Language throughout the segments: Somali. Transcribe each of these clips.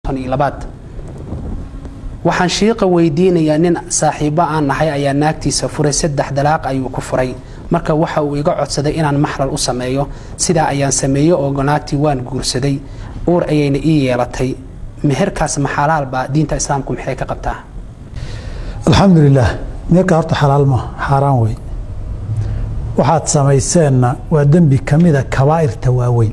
konton iyo labaad waxaan shiiqa weydiinayaa nin saaxiibo aan nahay ayaa naagtiisa furay saddex dalaaq ayuu ku furay marka waxa uu iga codsaday inaan maxlal u sameeyo sidaa ayaan sameeyey oo naagtii waan guursaday uur ayayna ii yeelatay meherkaas maxalaalbaa diinta islaamku maxay ka qabtaa alxamdu lilaah meerka horta xalaal ma xaaraan wey waxaad samayseenna waa dembi kamida kabaa'irta waaweyn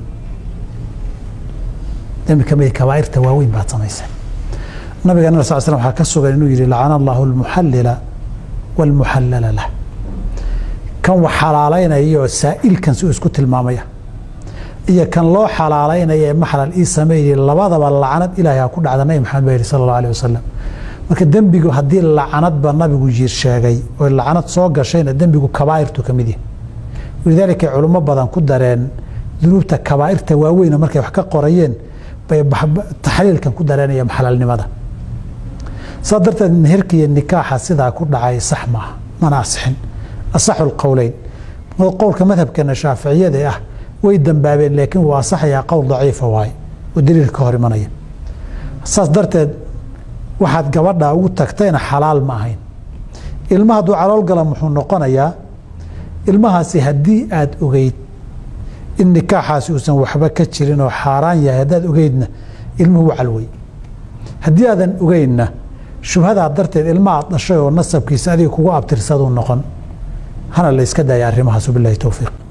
dembi kamida kabaa'irta waaweyn baad samayseen nabiga nab sal slam waxaa ka sugan inuu yidhi lacana allahu almuxallila waalmuxallala lah kan wax xalaalaynaya oo saa'ilkan si uu isku tilmaamaya iyo kan loo xalaalaynaya ee maxlal ii sameeyey labadaba lacnad ilaahay ha ku dhacda nabi maxamed baa yidhi sala allahu alih wasalam marka dembigu haddii lacanadba nabigu jiir sheegay oo lacanad soo gashayna dembigu kabaa'irtu ka mid yahay walidaalika culummo badan ku dareen dunuubta kabaa'irta waaweyna markay wax ka qorayeen bay taxliilkan ku dareenaya maxlalnimada saa darteed meherka iyo nikaaxa sidaa ku dhacay sax maaha mana asixin asaxu lqowleyn qowlka madhabkeena shaaficiyada ah way dambaabeen laakiin waa asaxayaa qowl daciifa waaye oo daliilka ka hor imanaya saas darteed waxaad gabadha ugu tagtayna xalaal ma ahayn ilma hadduu calool gala muxuu noqonayaa ilmahaasi haddii aad ogeyd in nikaaxaasi uusan waxba ka jirin oo xaaraan yahay haddaad ogeydna ilmuhu calwey haddii aadan ogeynna shubhadaa darteed ilma aad dhashay oo nasabkiisa adiga kugu abtirsaduu noqon hana la yska daaya arrimahaas wabilahi towfiiq